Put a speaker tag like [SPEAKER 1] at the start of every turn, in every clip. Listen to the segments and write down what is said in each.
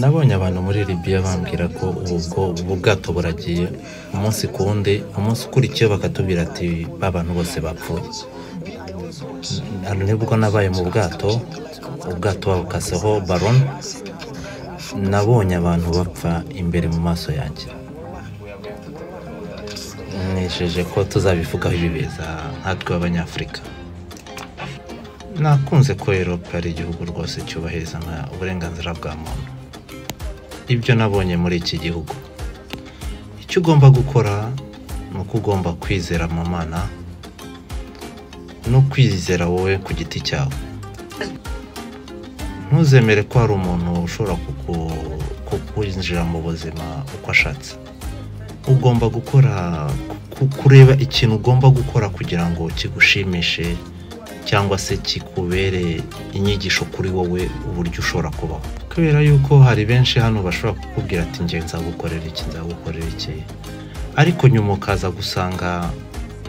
[SPEAKER 1] nabonye abantu muri Libya bambwira ko ubwo ubu bwato buragiye umunsi ku wundi umunsi ukurikiyeho bakatubwira ati ba bantu bose bapfuye nibwo nabaye mu bwato ubwato babukaseho baron nabonye abantu bapfa imbere mu maso yanjye mwisheje ko tuzabivugaho ibi biza nkatwe abanyafurika nakunze ko erope ari igihugu rwose cyubahiriza uburenganzira bwa muntu ibyo nabonye muri iki gihugu icyo ugomba gukora ni uko ugomba kwizera mu mana no kwizera wowe ku giti cyawe ntuzemere ko hari umuntu ushobora kukwinjira mu buzima uko ashatse ugomba gukora kureba ikintu ugomba gukora kugira ngo kigushimishe cyangwa se kikubere inyigisho kuri wowe uburyo ushobora kubaho kubera yuko hari benshi hano bashobora kukubwira ati njye nzagukorera iki nzagukorera iki ariko nyuma ukaza gusanga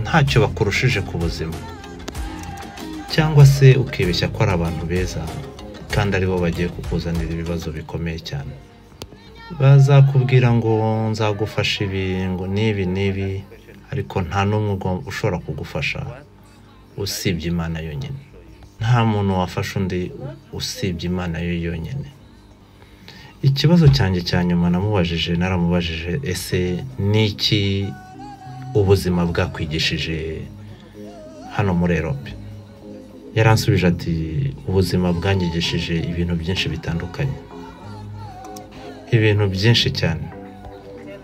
[SPEAKER 1] ntacyo bakurushije ku buzima cyangwa se ukibeshya ko ari abantu beza kandi aribo bagiye kukuzanira ibibazo bikomeye cyane bazakubwira ngo nzagufasha ibi ngo nibi nibi ariko nta n'umwe ugo- ushobora kugufasha usibye imana yonyine nta muntu wafasha undi usibye imana yo yonyine ikibazo cyanjye cya nyuma namubajije naramubajije ese ni iki ubuzima bwakwigishije hano muri erope yaransubije ati ubuzima bwangigishije ibintu byinshi bitandukanye ibintu byinshi cyane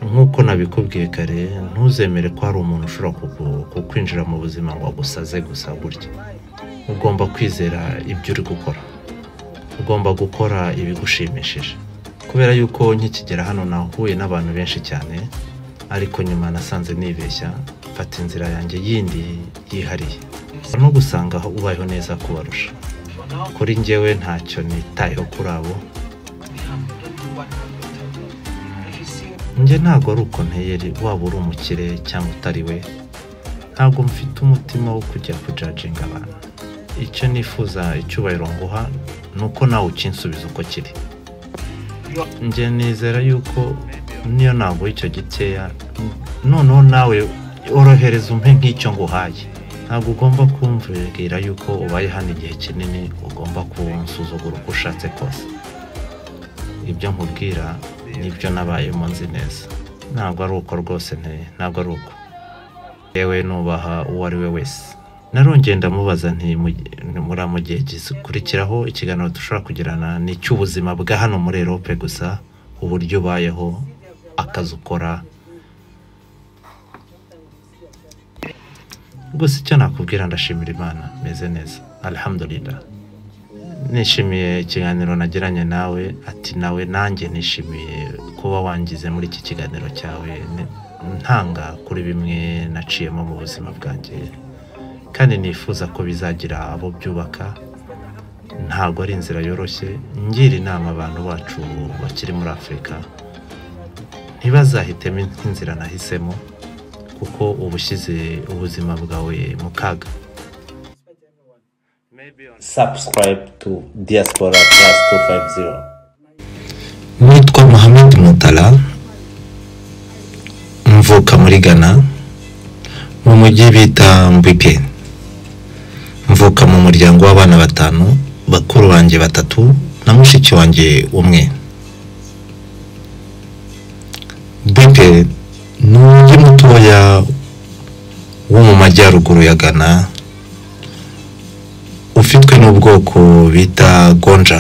[SPEAKER 1] nk'uko nabikubwiye kare ntuzemere ko hari umuntu ushobora kuku- kukwinjira mu buzima ngo agusaze gusa gutya ugomba kwizera ibyo uri gukora ugomba gukora ibigushimishije kubera yuko nkikigera hano nahuye n'abantu benshi cyane ariko nyuma nasanze nibeshya mfata inzira yanjye yindi yihariye no gusanga aho ubayeho neza kubarusha kuri njyewe ntacyo nitayeho kuri abo njye ntabwo ari ukoneyeri waba uri umukire cyangwa utari we ntabwo mfite umutima wo kujya kujajinga abantu icyo nifuza icyubahiro nguha ni uko nawe ukinsubiza uko kiri njye nizera yuko niyo ntabwo icyo gikeya noneho nawe orohereza umpe nk'icyo nguhaye ntabwo ugomba kumvira yuko ubaye hano igihe kinini ugomba kunsuzugura uko ushatse kose ibyo nkubwira nibyo nabayemo nzi neza ntabwo ari uko rwose nteye ntabwo ari uko yewe nubaha uwo ari we wese narongeye ndamubaza nti mu- muri mu gihe gikurikiraho ikiganiro dushobora kugirana ni icy'ubuzima bwa hano muri erope gusa uburyo ubayeho akazi ukora rwose icyo nakubwira ndashimira imana meze neza alhamdulillah nishimiye ikiganiro nagiranye nawe ati nawe nanjye nishimiye kuba wangize muri iki kiganiro cyawe Ni- ntanga kuri bimwe naciyemo mu buzima bwanjye kandi nifuza ko bizagira abo byubaka ntabwo ari inzira yoroshye ngira inama abantu bacu bakiri muri afurika ntibazahitemo nk'inzira nahisemo kuko uba ushyize ubuzima bwawe mu kaga
[SPEAKER 2] subscribe to Diaspora Plus 250.
[SPEAKER 1] nitwa muhammed mutara mvuka muri ghana mu mujyi bita mbwike mvuka mu muryango w'abana batanu bakuru banjye batatu na mushiki wanjye umwe mbwike ni umujyi mutoya wo mu majyaruguru ya ghana ufitwe n'ubwoko bita gonja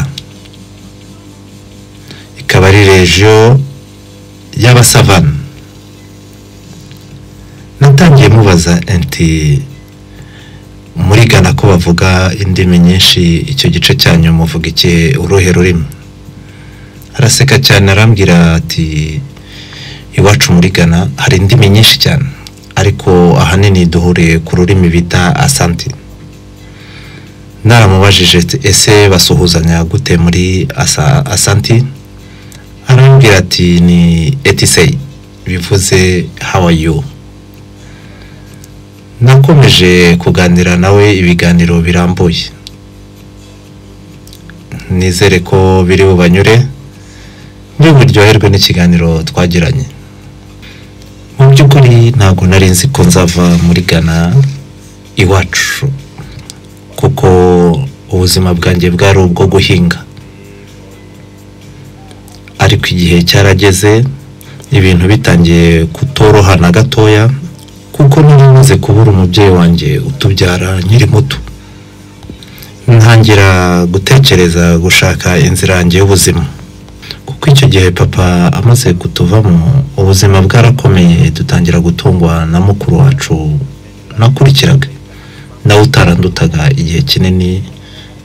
[SPEAKER 1] ikaba ari regiyo y'abasavana natangiye mubaza nti muri Ghana ko bavuga indimi nyinshi icyo gice cyanyu muvuga iki uruhe rurimi araseka cyane arambwira ati iwacu muri Ghana hari indimi nyinshi cyane ariko ahanini duhuriye ku rurimi bita asanti naramubajije ati ese basuhuzanya gute muri asa- asanti arambwira ati ni etiseyi bivuze how are you nakomeje kuganira nawe ibiganiro birambuye nizere ko biri bubanyure njye buryoherwe n'ikiganiro twagiranye mu by'ukuri ntabwo nari nzi ko nzava muri gana iwacu kuko ubuzima bwanjye bwari ubwo guhinga ariko igihe cyarageze ibintu bitangiye kutoroha na gatoya kuko nari maze kubura umubyeyi wanjye utubyara nkiri muto ntangira gutekereza gushaka inzira yanjye y'ubuzima kuko icyo gihe papa amaze kutuvamo ubuzima bwarakomeye dutangira gutungwa na mukuru wacu nakurikiraga nawe utarandutaga igihe kinini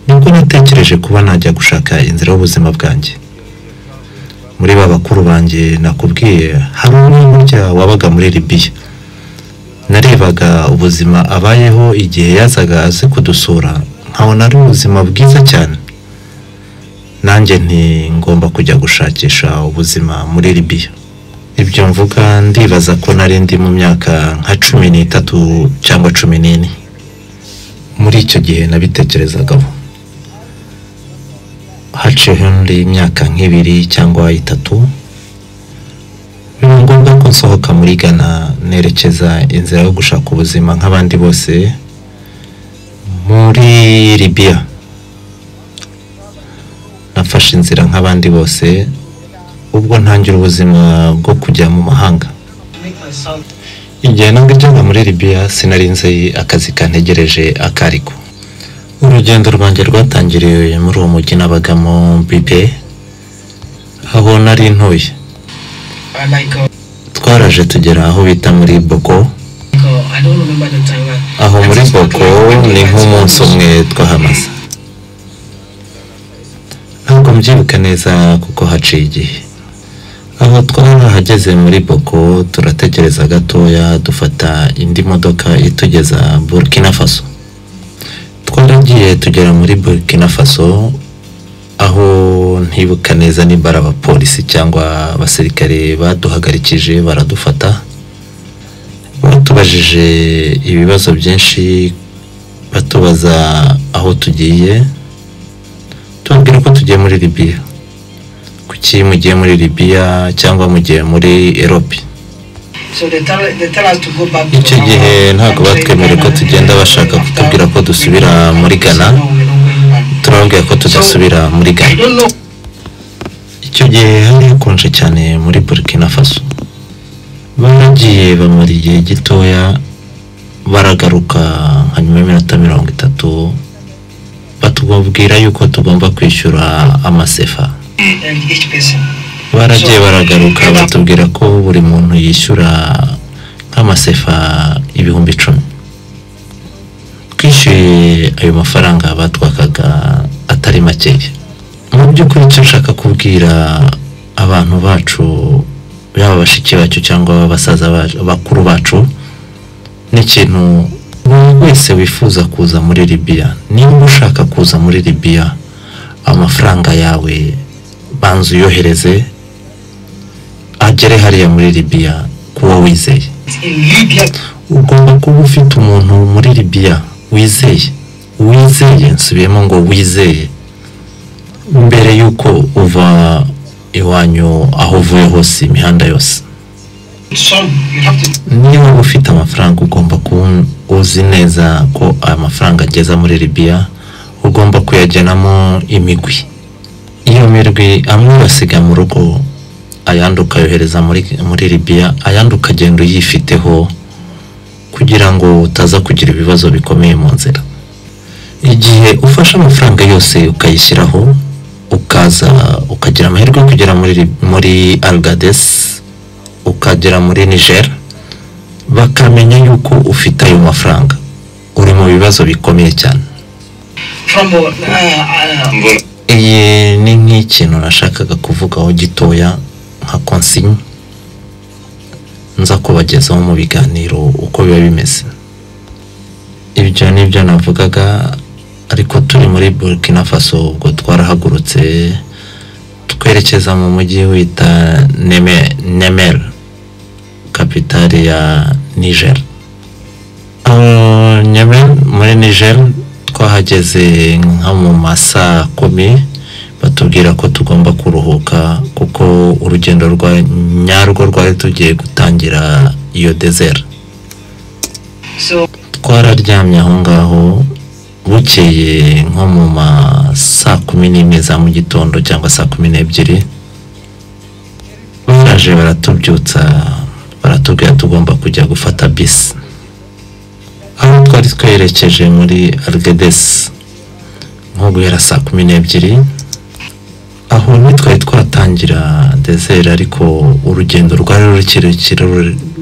[SPEAKER 1] nibwo natekereje kuba najya gushaka inzira y'ubuzima bwanjye muri ba bakuru banjye nakubwiye hari umwe burya wabaga muri libiya narebaga ubuzima abayeho igihe yazaga aze kudusura nkabona ari ubuzima bwiza cyane nanjye ngomba kujya gushakisha ubuzima muri libiya ibyo mvuga ndibaza ko nari ndi mu myaka nka cumi n'itatu cyangwa cumi n'ine muri icyo gihe nabitekerezagaho haciyeho undi imyaka nk'ibiri cyangwa itatu biba ngombwa ko nsohoka muri Ghana nerekeza inzira yo gushaka ubuzima nk'abandi bose muri libiya nafashe inzira nk'abandi bose ubwo ntangira ubuzima bwo kujya mu mahanga igihe nabwo ijyaga muri libiya sinari nzi akazi kantegereje akariko urugendo rwanjye rwatangiriye muri uwo mujyi nabagamo bibe aho nari ntuye
[SPEAKER 3] Uh, like, uh,
[SPEAKER 1] twaraje tugera aho bita muri boko
[SPEAKER 3] like, uh, I don't remember the time. uh,
[SPEAKER 1] aho muri
[SPEAKER 3] I think-
[SPEAKER 1] boko ni nk'umunsi umwe twahamaze ntabwo mbyibuka neza kuko haciye igihe aho twarahageze muri boko turategereza gatoya dufata indi modoka itugeza burkina faso twaragiye tugera muri burkina faso aho ntibuka neza niba ari abapolisi cyangwa abasirikare baduhagarikije baradufata batubajije ibibazo byinshi batubaza aho tugiye tubabwira ko tugiye muri libiya kuki mugiye muri libiya cyangwa mugiye muri erope
[SPEAKER 3] So they tell, they tell us to go back to
[SPEAKER 1] icyo
[SPEAKER 3] our
[SPEAKER 1] gihe ntabwo
[SPEAKER 3] country,
[SPEAKER 1] batwemereye ko
[SPEAKER 3] Ghana,
[SPEAKER 1] tugenda
[SPEAKER 3] and
[SPEAKER 1] bashaka
[SPEAKER 3] after-
[SPEAKER 1] kutubwira ko dusubira muri Ghana
[SPEAKER 3] No, we're not going back.
[SPEAKER 1] turababwira ko tudasubira muri
[SPEAKER 3] I
[SPEAKER 1] gana
[SPEAKER 3] don't know.
[SPEAKER 1] icyo gihe hari hakonje cyane muri burkina faso baragiye bamara igihe gitoya baragaruka nka nyuma y'iminota mirongo itatu batubwira yuko tugomba kwishyura amasefa
[SPEAKER 3] And each person.
[SPEAKER 1] baragiye baragaruka batubwira ko buri muntu yishyura nk'amasefa ibihumbi icumi twishyuye ayo mafaranga batwakaga atari makeya mu by'ukuri icyo nshaka kubwira abantu bacu yaba bashiki bacu cyangwa basaza bacu bakuru bacu ni ikintu buri wese wifuza kuza muri libiya niba ushaka kuza muri libiya amafaranga yawe banza uyohereze agere hariya muri libiya ku wo wizeye
[SPEAKER 3] In Libya,
[SPEAKER 1] ugomba kuba ufite umuntu muri libiya wizeye wizeye nsubiyemo ngo wizeye mbere y'uko uva iwanyu aho uvuye hose imihanda yose
[SPEAKER 3] some, you have to
[SPEAKER 1] niba uba ufite amafaranga ugomba kuba uzi neza ko aya mafaranga ageza muri libiya ugomba kuyagenamo imigwi iyo migwi amwe uyasiga mu rugo ayandi ukayohereza muri, muri libiya ayandi ukagenda uyifiteho kugira ngo utaza kugira ibibazo bikomeye mu nzira igihe ufashe amafaranga yose ukayishyiraho ukaza ukagira amahirwe yo kugera muri, Lib- muri algades ukagera muri niger bakamenya yuko ufite ayo mafaranga uri mu bibazo bikomeye cyane
[SPEAKER 3] from uh, uh,
[SPEAKER 1] iyi ni nk'ikintu nashakaga kuvugaho gitoya nka konsinyi nza kubagezaho mu biganiro uko biba bimeze ibyo ni byo navugaga ariko turi muri burkina faso ubwo twarahagurutse twerekeza mu mujyi wita Neme- nemera kapitari ya niger nyamara muri niger twahageze nka mu masaa kumi batubwira ko tugomba kuruhuka kuko urugendo rwa nyarwo rwari tugiye gutangira iyo dezera
[SPEAKER 3] So
[SPEAKER 1] twararyamye aho ngaho bukeye nko mu ma saa kumi n'imwe za mu gitondo cyangwa saa kumi n'ebyiri baraje baratubyutsa baratubwira tugomba kujya gufata bisi aho twari twerekeje muri arigedesi nko guhera saa kumi n'ebyiri aho ntitwari twatangira dezeri ariko urugendo rwari rukiri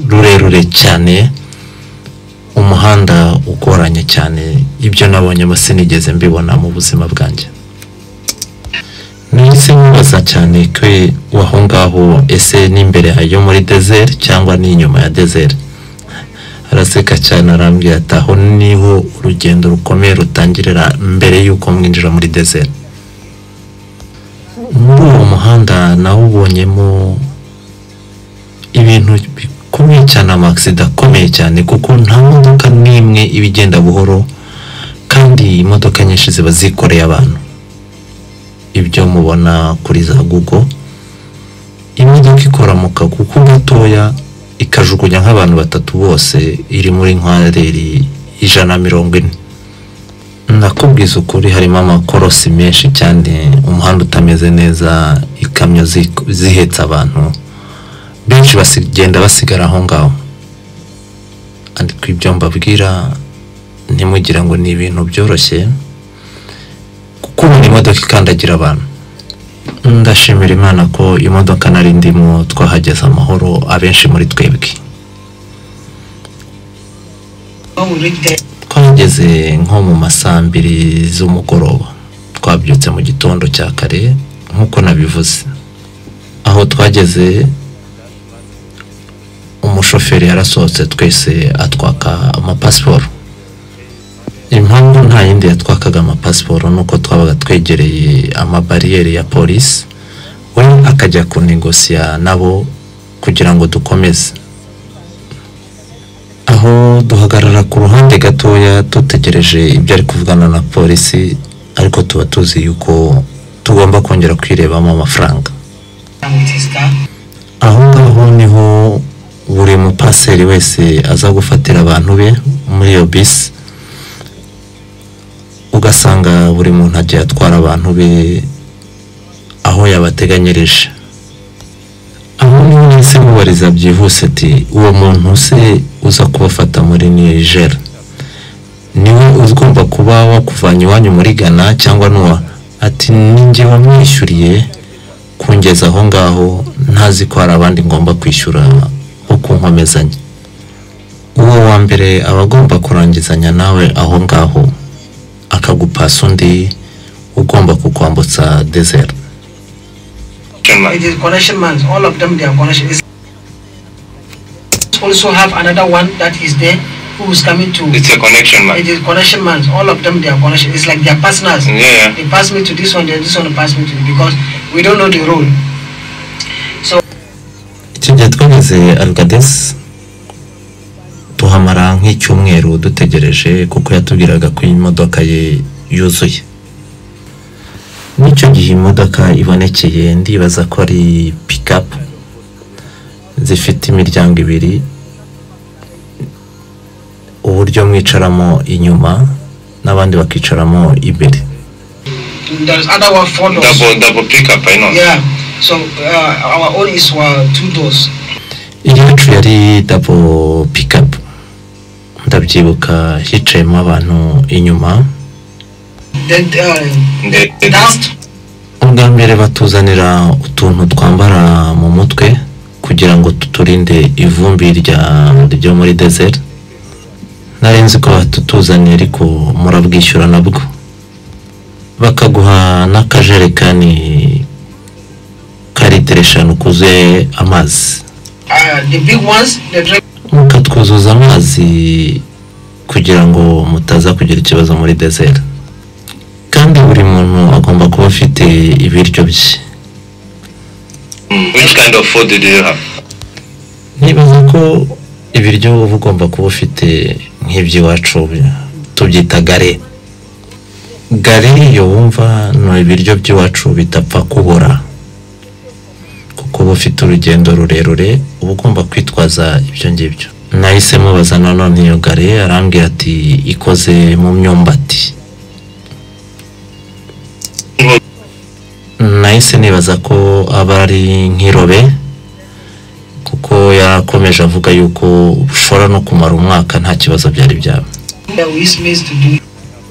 [SPEAKER 1] rurerure cyane umuhanda ugoranye cyane ibyo nabonyemo sinigeze mbibona mu buzima bwanjye nahise nkibaza cyane ko aho ngaho ese ni imbere yo muri dezeri cyangwa ni inyuma ya dezeri araseka cyane arambwira ati aho niho urugendo rukomeye rutangirira mbere y'uko mwinjira muri dezeri muri uwo muhanda nawubonyemo ibintu bikomeye cyane amasida akomeye cyane kuko nta modoka n'imwe iba igenda buhoro kandi imodoka nyinshi ziba zikoreye abantu ibyo mubona kuri za google imodoka ikora mu kaguku gatoya ikajugunya nk'abantu batatu bose iri muri nkwareri ijana na mirongo ine nakubwiza ukuri harimo amakorosi menshi cyane umuhanda utameze neza ikamyo zi- zihetse abantu benshi basigenda basigara aho ngaho ariko ibyo mbabwira ntimugira ngo ni ibintu byoroshye kuko ubu ni imodoka ikandagira abantu ndashimira imana ko imodoka nari ndimo twahageze amahoro abenshi muri twebwe
[SPEAKER 3] how we read that
[SPEAKER 1] twageze nko mu masaa mbiri z'umugoroba twabyutse mu gitondo cya kare nk'uko nabivuze aho twageze umushoferi yarasohotse twese atwaka amapasiporo impamvu nta yindi yatwakaga amapasiporo ni uko twabaga twegereye amabariyeri ya polisi we akajya kunegosiya nabo kugira ngo dukomeze aho duhagarara ku ruhande gatoya dutegereje ibyo ari kuvugana na polisi ariko tuba tuzi yuko tugomba kongera kwirebamo amafaranga
[SPEAKER 3] with his car.
[SPEAKER 1] aho ngaho niho buri mupaseri wese aza gufatira abantu be muri iyo bisi ugasanga buri muntu agiye atwara abantu be aho yabateganyirije aho niho nahise mubariza byihuse ati uwo muntu se uza kubafata muri niger niwe ugomba kuba wakuvanye iwanyu muri ghana cyangwa n'uwa ati ninjye wamwishyuriye kungeza aho ngaho ntazi ko hari abandi ngomba kwishyura bo kunkomezanya uwo wa mbere aba agomba kurangizanya nawe aho ngaho akagupasa undi ugomba kukwambutsa dezeri
[SPEAKER 3] It is connection man. All of them they are connection. It's also have another one that is there who is coming to.
[SPEAKER 4] It's a connection, man.
[SPEAKER 3] It is connection man. All of them they are connection. It's like they are partners.
[SPEAKER 4] Yeah, yeah.
[SPEAKER 3] They pass me to this one, then this one pass me to the because we don't know the rule.
[SPEAKER 1] icyo gihe twageze arigadesi tuhamara nk'icyumweru dutegereje kuko yatubwiraga ko iyi modoka ye yuzuye n'icyo gihe imodoka ibonekeye ndibaza ko ari pikapu zifite imiryango ibiri uburyo mwicaramo inyuma n'abandi bakicaramo imbere
[SPEAKER 3] There's other one four doors.
[SPEAKER 4] Double, double pickup, I know.
[SPEAKER 3] Yeah. So uh, our own is uh, two doors.
[SPEAKER 1] iyacu yari dabo pikapu ndabyibuka hicayemo abantu inyuma
[SPEAKER 3] Then uh,
[SPEAKER 4] The, the,
[SPEAKER 3] that
[SPEAKER 1] ubwa mbere batuzanira utuntu twambara mu mutwe kugira ngo tuturinde ivumbi rya ryo muri dezeri nari nzi ko batutuzaniye ariko murabwishyura nabwo bakaguha n'akajerekani ka litiro eshanu kuzuye amazi
[SPEAKER 3] Uh, the big ones, they drink.
[SPEAKER 1] mukatwuzuza amazi kugira ngo mutaza kugira ikibazo muri desert kandi buri muntu agomba kuba afite ibiryo bye
[SPEAKER 4] Mm. Which kind of food did you have?
[SPEAKER 1] nibaza ko ibiryo uba ugomba kuba ufite nk'iby'iwacu tubyita gare gare iyo wumva ni ibiryo by'iwacu bitapfa kubura kuko uba ufite urugendo rurerure uba ugomba kwitwaza ibyo ngibyo nahise mubaza nanone iyo gare arambwira ati ikoze mu myumbati nahise nibaza ko aba ari nk'irobe kuko yarakomeje avuga yuko ushobora no kumara umwaka nta kibazo byari byaba
[SPEAKER 3] that we use maize to do.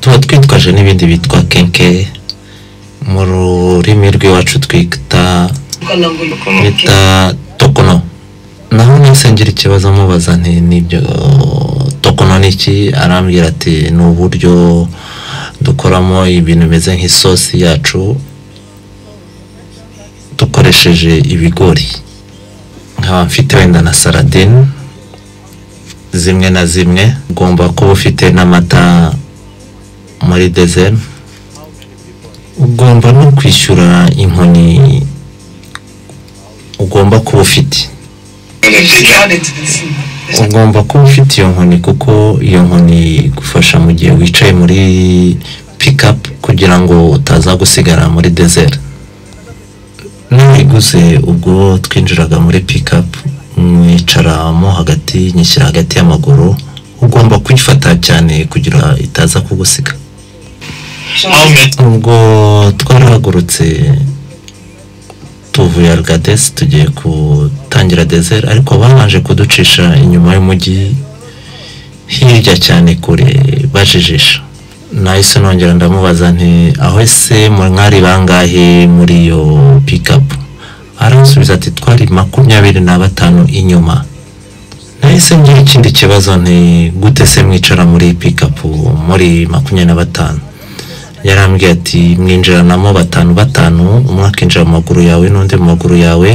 [SPEAKER 1] tuba twitwaje n'ibindi bitwa kenke mu rurimi rw'iwacu twita
[SPEAKER 3] Kalango-
[SPEAKER 1] bita tokono naho nahise ngira ikibazo mubaza nti nibyo tokono ni iki arambwira ati ni uburyo dukoramo ibintu bimeze nk'isosi yacu dukoresheje ibigori nkaba mfite wenda na saradine zimwe na zimwe ugomba kuba ufite n'amata muri dezeri ugomba no kwishyura inkoni ugomba kuba ufite
[SPEAKER 4] In the
[SPEAKER 3] It's
[SPEAKER 4] future?
[SPEAKER 3] not it- it's- it's-
[SPEAKER 1] ugomba kuba ufite iyo nkoni kuko iyo nkoni igufasha mu gihe wicaye muri pikapu kugira ngo utaza gusigara muri dezeri n'uyiguze ubwo twinjiraga muri pikapu mwicaramo hagati nyishyira hagati y'amaguru ugomba kuyifata cyane kugira itaza kugusiga
[SPEAKER 3] so
[SPEAKER 4] How
[SPEAKER 3] it's-
[SPEAKER 4] many?
[SPEAKER 1] ubwo twarahagurutse tuvuye arugadesi tugiye gutangira dezeri ariko babanje kuducisha inyuma y'umujyi hirya cyane kure bajijisha nahise nongera ndamubaza nti aho ese mwari bangahe muri iyo pikapu aransubiza ati twari makumyabiri na batanu inyuma nahise ngira ikindi kibazo nti gute se mwicara muri pikapu muri makumyabiri na batanu yarambwiye ati mwinjiranamo batanu batanu umwe akinjira mu maguru yawe n'undi mu maguru yawe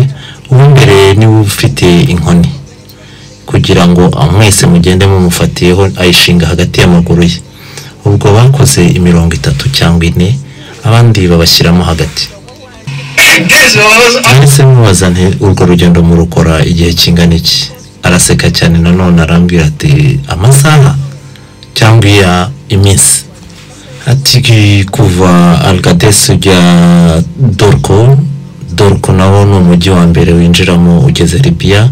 [SPEAKER 1] uw'imbere niwe uba ufite inkoni kugira ngo mwese mugende mumufatiyeho ayishinga hagati y'amaguru ye ubwo bakoze imirongo itatu cyangwa ine abandi babashyiramo hagati
[SPEAKER 3] This was
[SPEAKER 1] nahise mubaza nti urwo rugendo murukora igihe kingana iki araseka cyane nanone arambwira ati amasaha cyangwa iya iminsi ati kuva algadesi ujya dorko dorko nawo ni umujyi wa mbere winjiramo ugeze libiya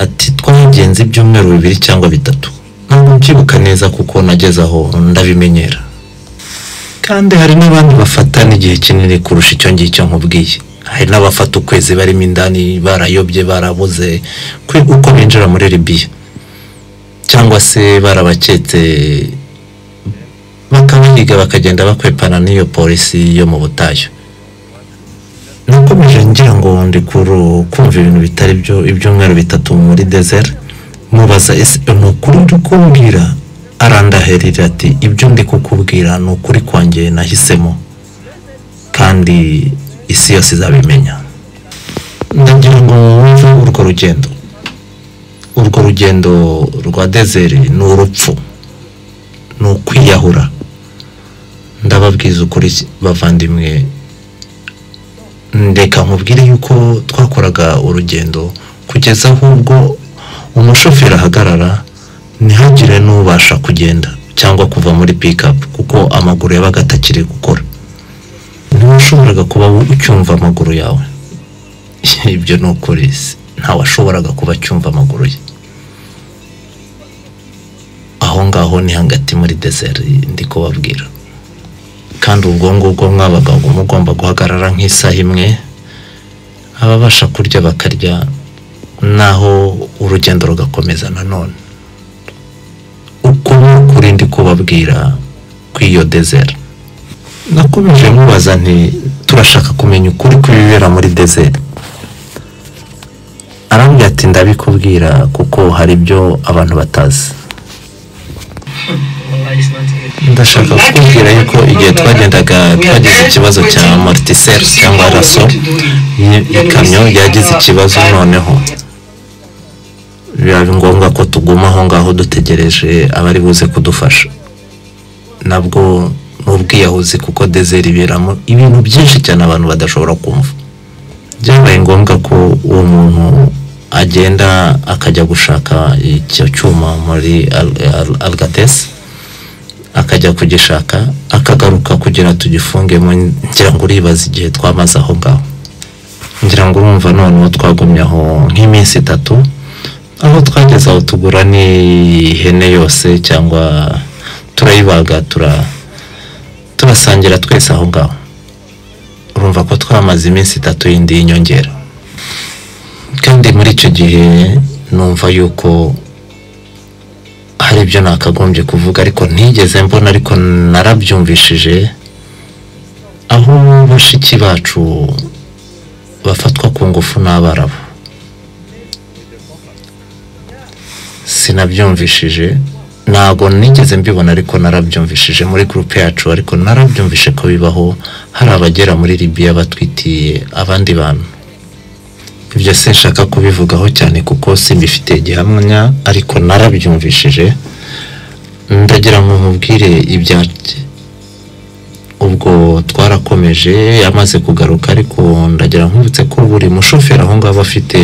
[SPEAKER 1] ati twagenze ibyumweru bibiri cyangwa bitatu ntabwo mbyibuka neza kuko nageze aho ndabimenyera kandi hari n'abandi bafata n'igihe kinini kurusha icyo ngicyo nkubwiye hari n'abafata ukwezi barimo indani barayobye barabuze kwe- uko binjira muri libiya cyangwa se barabaketse bakabahiga bakagenda bakwepana n'iyo polisi yo mu butayu nakomeje ngira ngo ndi kuru- kumva ibintu bitari byo ibyumweru bitatu muri desert mubaza ese ni ukuri uri kumbwira arandaherera ati ibyo ndi kukubwira ni ukuri kwanjye nahisemo kandi isi yose izabimenya ndagira ngo wumve urwo rugendo urwo rugendo rwa desert ni urupfu ni ukwiyahura ndababwiza ukuri bavandimwe ndeka nkubwire yuko twakoraga urugendo kugeza ahubwo umushoferi ahagarara ntihagire n'ubasha kugenda cyangwa kuva muri pikapu kuko amaguru yabaga atakiri gukora ntiwashoboraga kuba ucyumva amaguru yawe ibyo ni ukuri se. ntawashoboraga kuba acyumva amaguru ye aho ngaho ni hagati muri deseri ndi kubabwira kandi ubwo ngubwo mwabaga mugomba guhagarara nk'isaha imwe ababasha kurya bakarya naho urugendo rugakomeza nanone uko ni ukuri ndi kubabwira kw'iyo dezeri nakomeje mubaza nti turashaka kumenya ukuri kw'ibibera muri dezeri arambwira ati ndabikubwira kuko hari ibyo abantu batazi
[SPEAKER 3] Wallahi, it's not it.
[SPEAKER 1] ndashaka kukubwira yuko igihe twagendaga twagize ikibazo cya mortisere cyangwa raso ikamyo yagize ikibazo noneho biba ngombwa ko tuguma aho ngaho dutegereje abari buze kudufasha nabwo n'ubwiyahuzi kuko dezeri iberamo ibintu byinshi cyane abantu badashobora kumva byabaye ngombwa ko uwo muntu agenda akajya gushaka icyo cyuma muri Al- Al- algatesi akajya kugishaka akagaruka kugira tugifungemo ngira ngo uribaza igihe twamaze aho ngaho ngira ngo urumva noneho twagumye aho nk'iminsi itatu aho twageze aho tugura n'ihene yose cyangwa turayibaga tura turasangira twese aho ngaho urumva ko twamaze iminsi itatu yindi y'inyongera kandi muri icyo gihe numva yuko hari ibyo nakagombye kuvuga ariko ntigeze mbona ariko narabyumvishije aho bashiki bacu bafatwa ku ngufu n'abarabu sinabyumvishije ntabwo nigeze mbibona ariko narabyumvishije muri gurupe yacu ariko narabyumvishe ko bibaho hari abagera muri libiya batwitiye abandi bantu ibyo sinshaka kubivugaho cyane kuko simbifitiye gihamya ariko narabyumvishije ndagira ngo mubwire ibyanjye ubwo twarakomeje yamaze kugaruka ariko ndagira nkubutse ko buri mushoferi aho ngaho afite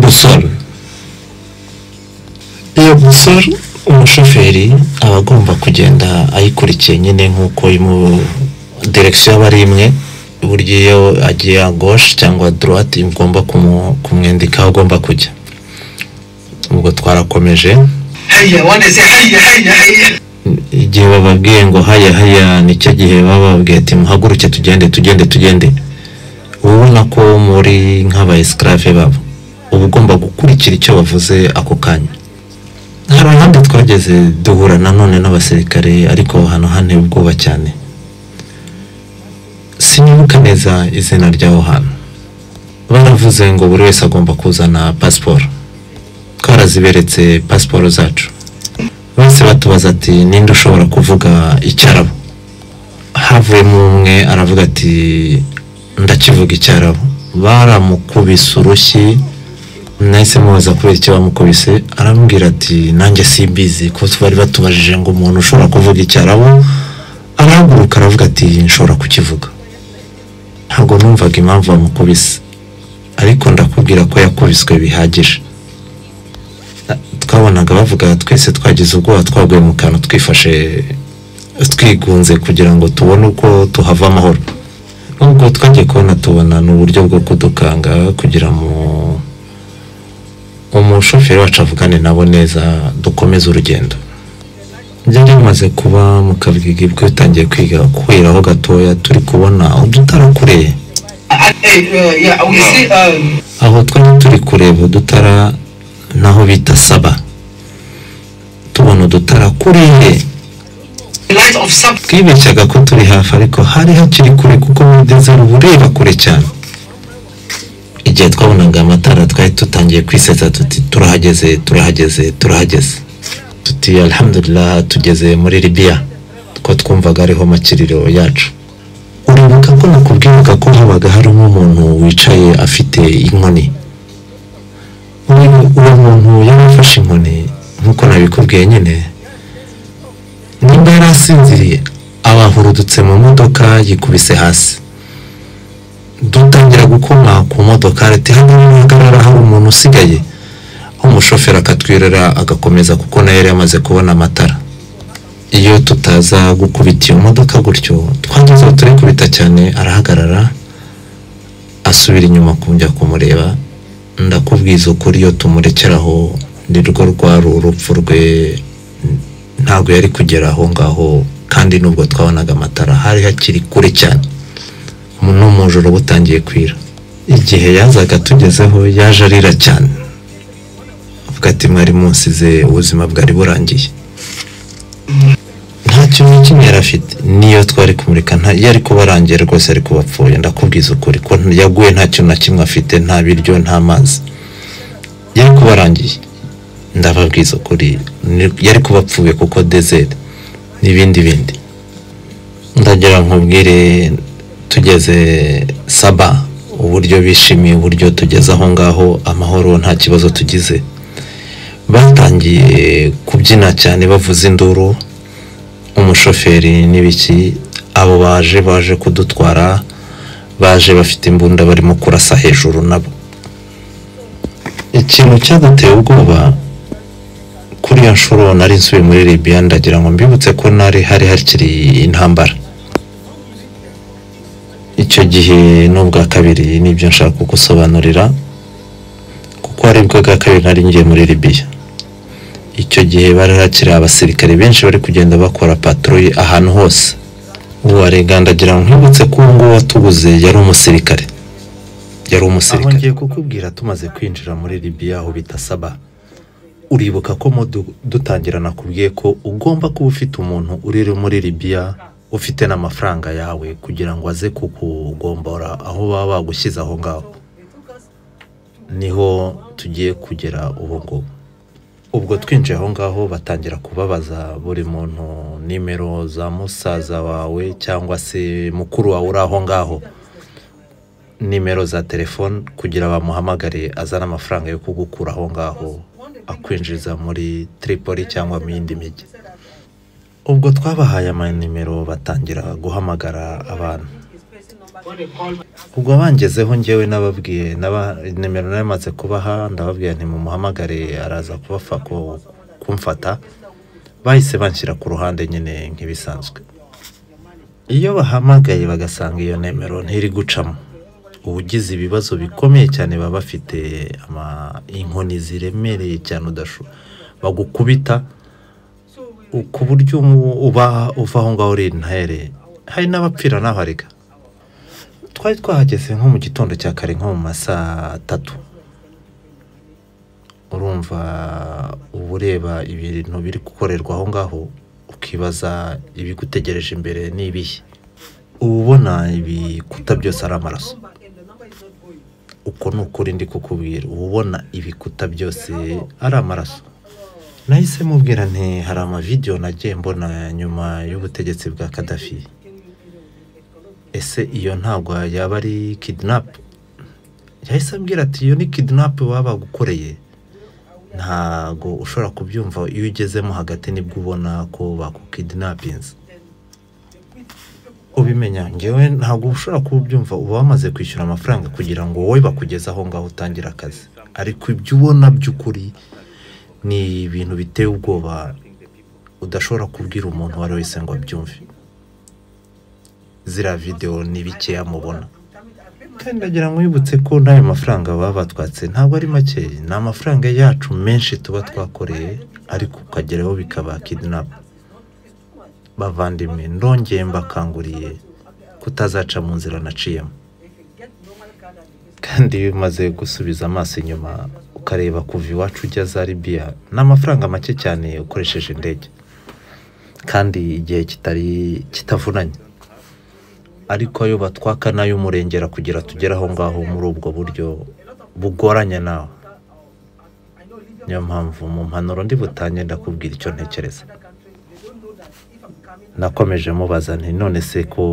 [SPEAKER 1] busoro iyo busoro umushoferi aba agomba kugenda ayikurikiye nyine nk'uko imu direkisiyo aba ari imwe burya iyo agiye agoshe cyangwa dorate igomba kumu- kumwendika aho agomba kujya ubwo twarakomeje
[SPEAKER 3] هيا وانا زي هيا هيا هيا
[SPEAKER 1] igihe bababwiye ngo haya haya nicyo gihe baba bababwiye ati muhaguruke tugende tugende tugende uba ubona ko muri nk'abayesikarafe babo uba ugomba gukurikira icyo bavuze ako kanya hari ahandi twageze duhura nanone n'abasirikare ariko aho hantu hane ubwoba cyane sinibuka neza izina ry'aho hantu baravuze ngo buri wese agomba kuzana pasiporo twaraziberetse pasiporo zacu bose batubaza ati ninde ushobora kuvuga icyarabu havuyemo umwe aravuga ati ndakivuga icyarabu baramukubise urushyi nahise mubaza kubera icyo bamukubise arambwira ati nanjye simbizi kuko bari batubajije ngo umuntu ushobora kuvuga icyarabu arahaguruka aravuga ati nshobora kukivuga ntabwo numvaga impamvu bamukubise ariko ndakubwira ko yakubiswe bihagije twabonaga bavuga twese twagize ubwoba twaguye mu kantu twifashe twigunze kugira ngo tubone uko tuhava amahoro nubwo twagiye kubona tubona ni uburyo bwo kudukanga kugira ngo umushoferi wacu avugane nabo neza dukomeze urugendo byari bimaze kuba mu kabwibwi bwatangiye kwiga kwiraho gatoya turi kubona udutara kureye
[SPEAKER 3] Hey, uh, yeah, we see um,
[SPEAKER 1] aho twari turi kureba udutara naho bita saba tubona udutara kuriye
[SPEAKER 3] light of something.
[SPEAKER 1] twibeshyaga ko turi hafi ariko hari hakiri kure kuko muri dezeri uba ureba kure cyane igihe twabonaga amatara twari dutangiye kwisetsa tuti turahageze turahageze turahageze tuti alhamdulillah tugeze muri libiya ko twumvaga ariho makiriro yacu uribuka ko nakubwiraga ko habaga harimo umuntu wicaye afite inkoni uyu uwo muntu yari afashe inkoni nk'uko nabikubwiye nyine nimba yari asinziriye abahurudutse mu modoka yikubise hasi dutangira gukoma ku modoka ati hano nihagarara hari umuntu usigaye umushoferi akatwirira agakomeza kuko nayo yari yamaze kubona amatara iyo tutaza gukubita iyo modoka gutyo twageze aho turi kubita cyane arahagarara asubira inyuma kujya kumureba ndakubwiza ukuri iyo tumurekeraho ni rwo rwari urupfu rwe ntabwo yari kugera aho ngaho kandi nubwo twabonaga amatara hari hakiri kure cyane mu- no mu joro butangiye kwira igihe yazaga tugezeho yaje arira cyane avuga ati mwari munsize ubuzima bwari burangiye nta kintu na kimwe yari afite niyo twari kumurika nta yari kubarangiye rwose ari kubapfuye ndakubwiza ukuri ko yaguye nta kintu na kimwe afite nta biryo nta mazi yari kubarangiye ndababwiza ukuri ni- yari kubapfuye kuko dezeri n'ibindi bindi ndagira nkubwire tugeze saba uburyo bishimiye uburyo tugeze aho ngaho amahoro nta kibazo tugize
[SPEAKER 5] batangiye kubyina cyane bavuza induru umushoferi n'ibiki abo baje baje kudutwara baje bafite imbunda barimo kurasa hejuru nabo ikintu cyaduteye ubwoba kuri iyo nshuro nari nsubiye muri Libya ndagira ngo mbibutse ko nari hari hakiri intambara icyo gihe n'ubwa kabiri nibyo nshaka kugusobanurira kuko hari bwa kabiri nari ngiye muri Libya icyo gihe bari hakiri abasirikare benshi bari kugenda bakora patrouille ahantu hose uwarega ndagira ngo nkwibutse ko uwo nguwo watubuze yari umusirikare yari
[SPEAKER 1] aho
[SPEAKER 5] umusirikare
[SPEAKER 1] ngiye kukubwira tumaze kwinjira muri libiya aho bita saba uribuka ko mo du- dutangira nakubwiye ko ugomba kuba ufite umuntu uri muri libiya ufite n'amafaranga yawe kugira ngo aze kukugombora aho baba bagushyize aho ngaho niho tugiye kugera ubu ngubu ubwo twinjiye aho ngaho batangira kubabaza buri muntu nimero za musaza wawe cyangwa se mukuru wawe uri aho ngaho nimero za telefone kugira bamuhamagare azane amafaranga yo kugukura aho ngaho akwinjiza muri Tripoli cyangwa mu yindi mijyi ubwo twabahaye amanimero batangira guhamagara abantu ubwo bangezeho ngewe nababwiye naba- nimero namaze kubaha ndababwira nti mumuhamagare araza kubafa ku- kumfata bahise banshyira ku ruhande nyine nk'ibisanzwe iyo bahamagaye bagasanga iyo nimero ntiri gucamo ubugize ibibazo bikomeye cyane baba bafite ama- inkoni ziremereye cyane udashu bagukubita u- ku buryo umu- uba uva aho ngaho uri intere hari n'abapfira n'abariga twari twahageze nko mu gitondo cya kare nko mu masaa atatu urumva uba ureba ibintu biri gukorerwa aho ngaho ukibaza ibigutegereje imbere ni ibihe uba ubona ibikuta byose ari amaraso uko ni ukuri ndi kukubwira uba ubona ibikuta byose ari amaraso nahise mubwira nti hari amavidewo nagiye mbona nyuma y'ubutegetsi bwa kadafi ese iyo ntabwo yaba ari kidinapu yahise ambwira ati iyo ni kidinapu baba bagukoreye ntago ushobora kubyumva iyo ugezemo hagati nibwo ubona ko bakukidinapinze ubimenya ngewe ntabwo ushobora kuba ubyumva uba wamaze kwishyura amafaranga kugira ngo wowe bakugeze aho ngaho utangire akazi ariko ibyo ubona by'ukuri ni ibintu biteye ubwoba udashobora kubwira umuntu uwo ari we wese ngo abyumve ziriya videwo ni bikeya mubona kandi ndagira ngo wibutse ko n'ayo mafaranga baba batwatse ntabwo ari make ni amafaranga yacu menshi tuba twakoreye ariko ukageraho bikaba kidinapu bavandimwe ndongeye mbakanguriye kutazaca mu nzira naciyemo kandi iyo umaze gusubiza amaso inyuma ukareba kuva iwacu ujya za libiya ni amafaranga make cyane ukoresheje indege kandi igihe kitari kitavunanye ariko ayo batwaka nayo umurengera kugira tugere aho ngaho muri ubwo buryo bugoranye nawe niyo mpamvu mu mpanuro ndi butange ndakubwira icyo ntekereza nakomeje mubaza nti none se ko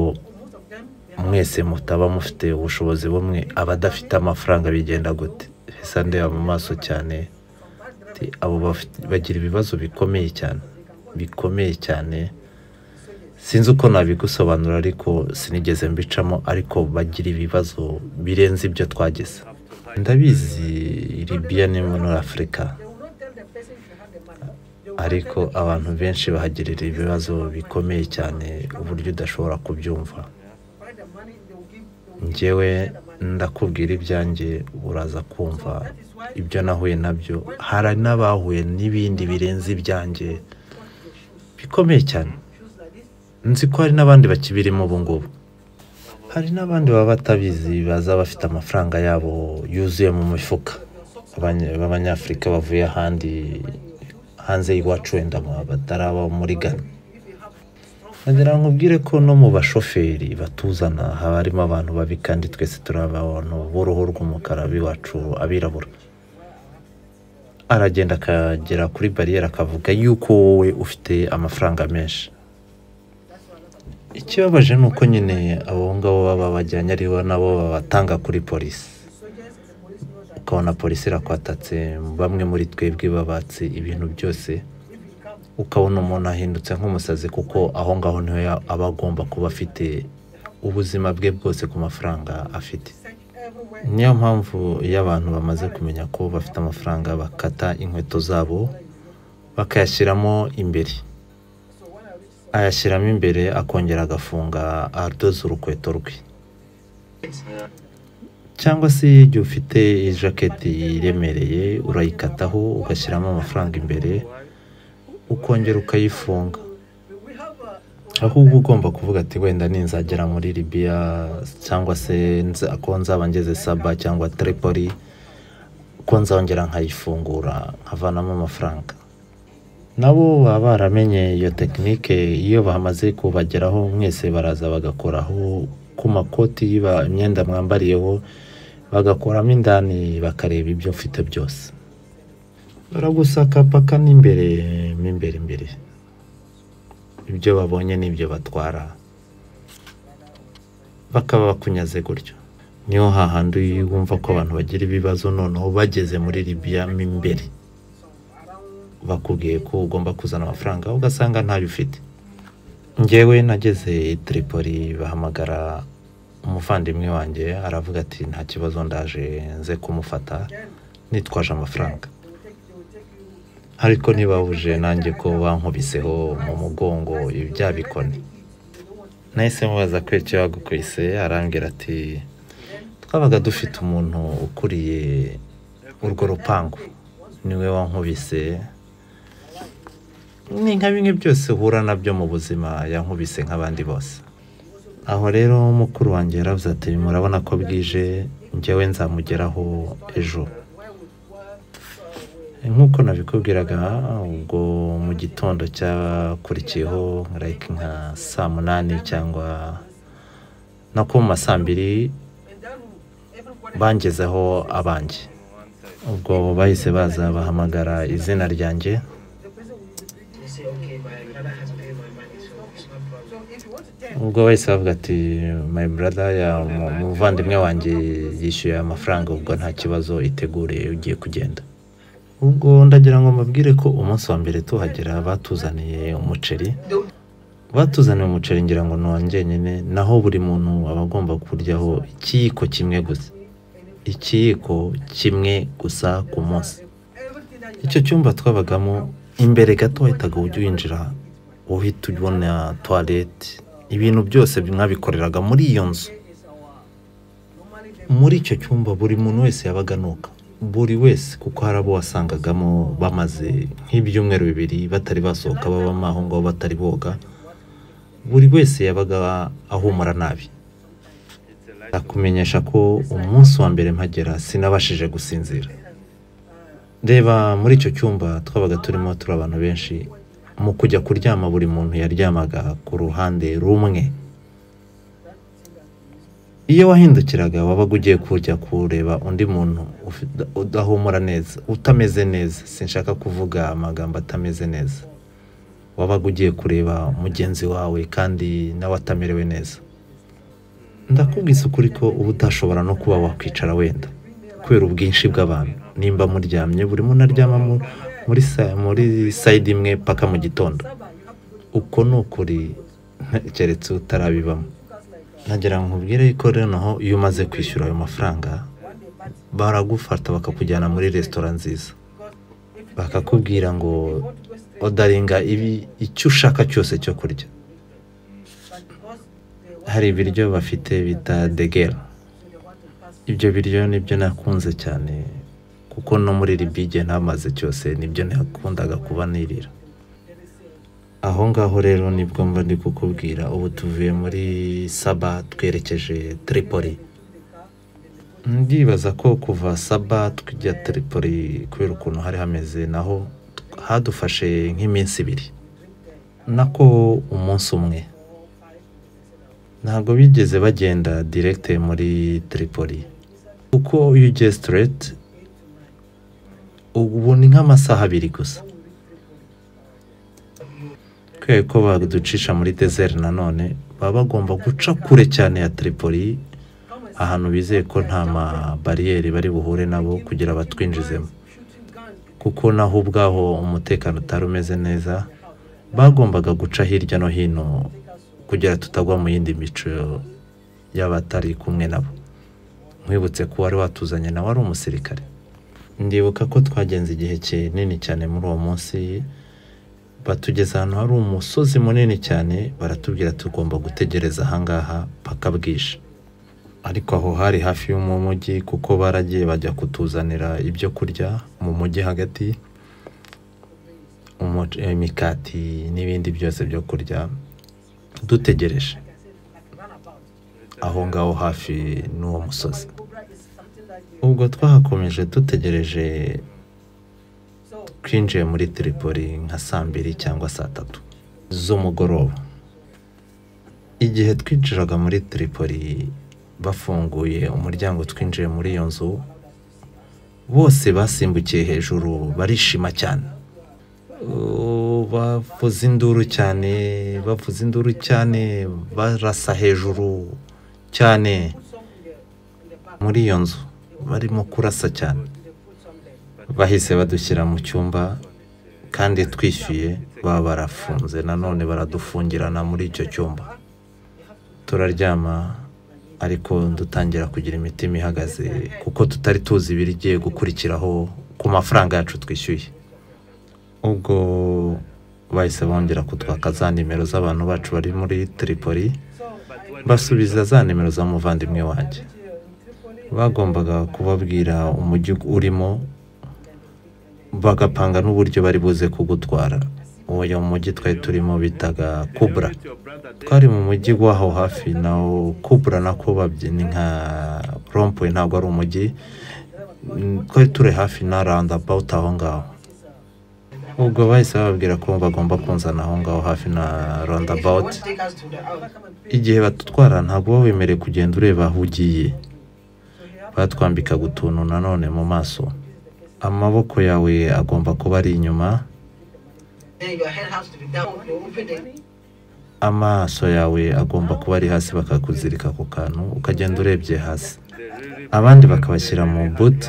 [SPEAKER 1] mwese mutaba mufite ubushobozi bumwe abadafite amafaranga bigenda gute hesa ndeba mu maso cyane ati, abo bafite- bagira ibibazo bikomeye cyane bikomeye cyane sinzi uko nabigusobanura ariko sinigeze mbicamo ariko bagira ibibazo birenze ibyo twageze ndabizi libiya ni muri afurika ariko abantu benshi bahagirira ibibazo bikomeye cyane uburyo udashobora kubyumva njyewe ndakubwira ibyanjye uraza kumva ibyo nahuye nabyo hari n'abahuye n'ibindi birenze ibyanjye bikomeye cyane nzi ko hari n'abandi bakibirimo ubu ngubu hari n'abandi baba batabizi baza bafite amafaranga yabo yuzuye mu mifuka Abanya- b'abanyafurika bavuye ahandi hanze y'iwacu wenda mu- bataraba muri Ghana nagira ngo ubwire ko no mu bashoferi batuzana haba harimo abantu babi kandi twese turi abantu b'uruhu rw'umukara b'iwacu abirabura aragenda akagera kuri bariyeri akavuga yuko wowe ufite amafaranga menshi ikibabaje ni uko nyine abo ngabo baba bajyanye aribo nabo babatanga kuri polisi ukabona polisi irakwatatse bamwe muri twebwe babatse ibintu byose ukabona umuntu ahindutse nk'umusazi kuko aho ngaho niho ya- aba agomba kuba afite ubuzima bwe bwose ku mafaranga afite niyo mpamvu iyo abantu bamaze kumenya ko bafite amafaranga bakata inkweto zabo bakayashyiramo imbere ayashyiramo imbere akongera agafunga adoza urukweto rwe cyangwa se igihe ufite ijaketi iremereye urayikataho ugashyiramo amafaranga imbere ukongera ukayifunga ahubwo ugomba kuvuga ati wenda ninzagera muri libiya cyangwa se nza- ko nzaba ngeze saba cyangwa tripoli ko nzongera nkayifungura nkavanamo amafaranga nabo baba baramenye iyo tekinike iyo bamaze kubageraho mwese baraza bagakoraho ku makoti ba- imyenda mwambariyeho bagakoramo indani bakareba ibyo mfite byose baragusaka paka n'imbere mo imbere imbere ibyo babonye n'ibyo batwara bakaba bakunyaze gutyo niho hahandi wumva ko abantu bagira ibibazo noneho bageze muri libiya mo imbere bakubwiye ko ugomba kuzana amafaranga ugasanga ntayo ufite ngewe nageze i Tripoli bahamagara umuvandimwe wanjye aravuga ati nta kibazo ndaje nze kumufata nitwaje amafaranga ariko ntibabuje nanjye ko bankubiseho mu mugongo ibya bikoni nahise mubaza ko icyo yagukubise arambwira ati twabaga dufite umuntu ukuriye urwo rupangu niwe wankubise ni nka bimwe byose uhura nabyo mu buzima yankubise nk'abandi bose aho rero mukuru wanjye yaravuze ati murabona ko bwije njyewe nzamugeraho ejo nk'uko nabikubwiraga ubwo mu gitondo cyakurikiyeho like nka saa munani cyangwa no ku ma saa mbiri bangezeho abanjye ubwo bahise baza bahamagara izina ryanjye ubwo bahise bavuga ati my brother ya mu- umuvandimwe wanjye yishyuye amafaranga ubwo nta kibazo itegure ugiye kugenda ubwo ndagira ngo mbabwire ko umunsi wa mbere tuhagera batuzaniye umuceri batuzaniye umuceri ngira ngo ni uwa njyenyine naho buri muntu aba agomba kuryaho ikiyiko kimwe gusa ikiyiko kimwe gusa ku munsi icyo cyumba twabagamo imbere gato wahitaga ujya winjira uhita ubona tuwarete ibintu byose mwabikoreraga muri iyo nzu muri icyo cyumba buri muntu wese yabaga anuka buri wese kuko hari abo wasangagamo bamaze nk'ibyumweru bibiri batari basohoka babamo aho ngaho batari boga buri wese yabaga ahumura nabi ndakumenyesha ko umunsi wa mbere mpagera sinabashije gusinzira reba muri icyo cyumba twabaga turimo turi abantu benshi mu kujya kuryama buri muntu yaryamaga ku ruhande rumwe iyo wahindukiraga wabaga ugiye kujya kureba undi muntu ufi- udahumura neza utameze neza sinshaka kuvuga amagambo atameze neza wabaga ugiye kureba mugenzi wawe kandi nawe atamerewe neza ndakubwisa ukuri ko uba utashobora no kuba wakwicara wenda kubera ubwinshi bw'abantu nimba muryamye buri muntu aryama mu- muri sa- muri sayidi imwe paka mu gitondo uko ni ukuri keretse utarabibamo nagira ngo nkubwire ko rero noneho iyo umaze kwishyura ayo mafaranga baragufata bakakujyana muri resitora nziza bakakubwira ngo odaringa ibi icyo ushaka cyose cyo kurya hari ibiryo bafite bita degera ibyo biryo nibyo nakunze cyane kuko no muri libige ntamaze cyose nibyo nakundaga kuba nirira aho ngaho rero nibwo mba ndi kukubwira ubu tuvuye muri saba twerekeje tripoli ndibaza ko kuva saba tujya tripoli kubera ukuntu hari hameze naho hadufashe nk'iminsi ibiri nako umunsi umwe ntabwo bigeze bagenda direkite muri tripoli kuko iyo ugiye straight ubu ni nk'amasaha abiri gusa kubera ko baducisha muri desert nanone baba bagomba guca kure cyane ya tripoli ahantu bizeye ko nta mabariyeri bari buhure nabo kugira batwinjizemo kuko naho ubwaho umutekano utari umeze neza bagombaga guca hirya no hino kugira tutagwa mu yindi mico y'abatari kumwe nabo nkwibutse ko wari watuzanye nawe ari umusirikare ndibuka ko twagenze igihe kinini cyane muri uwo munsi batugeza ahantu hari umusozi munini cyane baratubwira tugomba gutegereza ahangaha paka bwije ariko aho hari hafi yo mu mujyi kuko baragiye bajya kutuzanira ibyo kurya mu mujyi hagati umuce- imikati n'ibindi byose byo kurya dutegereje aho ngaho hafi n'uwo musozi ubwo twahakomeje dutegereje twinjiye muri tiripoli nka saa mbiri cyangwa saa tatu z'umugoroba igihe twinjiraga muri tiripoli bafunguye umuryango twinjiye muri iyo nzu bose basimbukiye hejuru barishima cyane Uh, bavuza induru cyane bavuza induru cyane barasa hejuru cyane muri iyo nzu barimo kurasa cyane bahise badushyira mu cyumba kandi twishyuye baba barafunze nanone baradufungirana muri icyo cyumba turaryama ariko dutangira kugira imitima ihagaze kuko tutari tuzi ibirigiye gukurikiraho ku mafaranga yacu twishyuye ubwo bahise bongera kutwaka za nimero z'abantu bacu bari muri tiripoli basubiza za nimero za muvandimwe wanjye bagombaga kubabwira umujyi urimo bagapanga n'uburyo bari buze kugutwara uwo mujyi twari turimo bitaga kubura twari mu mujyi w'aho hafi nawo kubura nako babyi- ni nka rompuwe ntabwo ari umujyi Mm, twari turi hafi na roundabout aho ngaho ubwo bahise bababwira ko bagomba kunzana aho ngaho hafi na roundabout igihe batutwara ntabwo uba wemerewe kugenda ureba aho ugiye batwambikaga utuntu nanone mu maso amaboko yawe agomba kuba ari inyuma
[SPEAKER 3] Then your head has to be down. They open the
[SPEAKER 1] amaso yawe agomba kuba ari hasi bakakuzirika ku kantu ukagenda urebye hasi abandi bakabashyira mu boot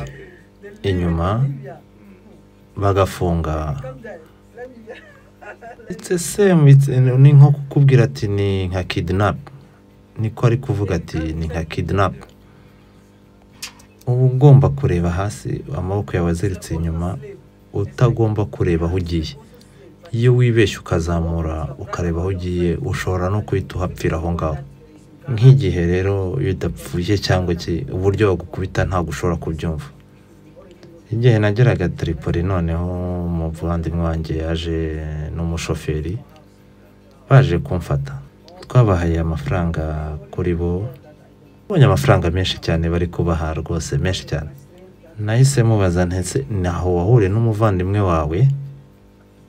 [SPEAKER 1] inyuma bagafunga ndetse semu ni nko kukubwira ati ni nka kidnap niko ari kuvuga ati ni nka kidnap uba ugomba kureba hasi amaboko yawe aziritse inyuma utagomba kureba aho ugiye iyo wibeshye ukazamura ukareba aho ugiye ushobora no guhita uhapfira aho ngaho nk'igihe rero iyo udapfuye cyangwa iki uburyo bagukubita ntabwo ushobora kubyumva igihe nageraga tiripoli noneho umuvandimwe wanjye yaje n'umushoferi baje kumfata twabahaye amafaranga kuri bo babonye amafaranga menshi cyane bari kubaha rwose menshi cyane nahise mubaza ntese naho wahuriye n'umuvandimwe wawe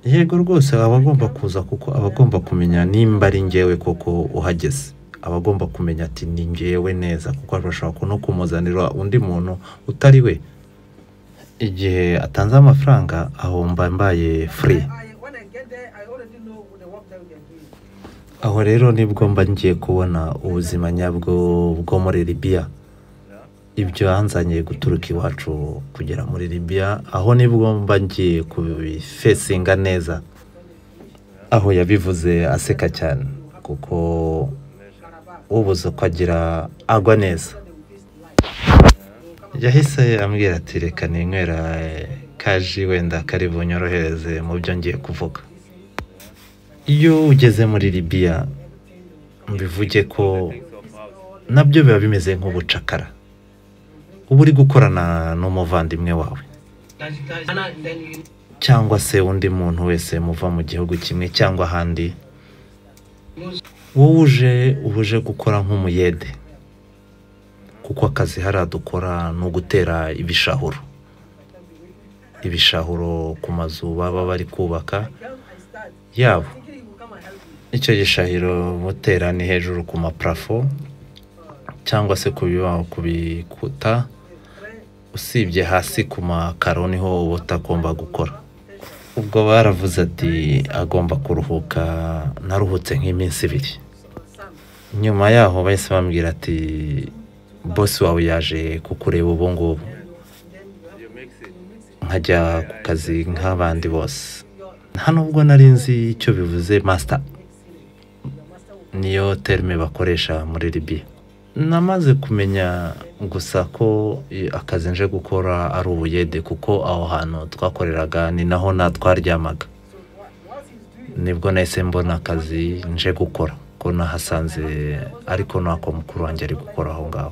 [SPEAKER 1] yego rwose aba agomba kuza kuko aba agomba kumenya nimba ari ngewe koko uhageze aba agomba kumenya ati ni ngewe neza kuko bashobora no kumuzanira undi muntu utari we igihe atanze amafaranga aho mba mbaye furi
[SPEAKER 6] I, when I get there, I already know the work that we are doing.
[SPEAKER 1] aho rero nibwo mba ngiye kubona ubuzima nyabwo bwo muri libiya ibyo hanzanye guturuka iwacu kugera muri libiya aho nibwo mba ngiye kubifesinga neza aho yabivuze aseka cyane kuko ubuze ko agira agwa neza yahise ambwira ati reka ninywera eh, kaji wenda kari bunyorohereze mu byo ngiye kuvuga iyo ugeze muri libiya mbivuge ko nabyo biba bimeze nk'ubucakara uba uri gukorana n'umuvandimwe wawe
[SPEAKER 3] and then you
[SPEAKER 1] cyangwa se undi muntu wese muva mu gihugu kimwe cyangwa ahandi wowe uje uba uje gukora nk'umuyede kuko akazi hariya dukora ni ugutera ibishahuro ibishahuro ku mazu baba bari kubaka yabo icyo gishahiro mutera ni hejuru ku maparafo cyangwa se ku bibaho ku bikuta usibye hasi ku makaro niho uba utagomba gukora ubwo baravuze ati agomba kuruhuka naruhutse nk'iminsi ibiri nyuma yaho bahise bambwira ati bosi wawe yaje kukureba ubu ngubu nkajya ku kazi nk'abandi bose nta nubwo nari nzi icyo bivuze masita niyo terime bakoresha muri libiya namaze kumenya gusa ko eh, akazi nje gukora ari ubuyede kuko aho hantu twakoreraga ni naho na twaryamaga nibwo nahise mbona akazi nje gukora ko nahasanze ariko n'ako mukuru wanjye ari gukora aho ngaho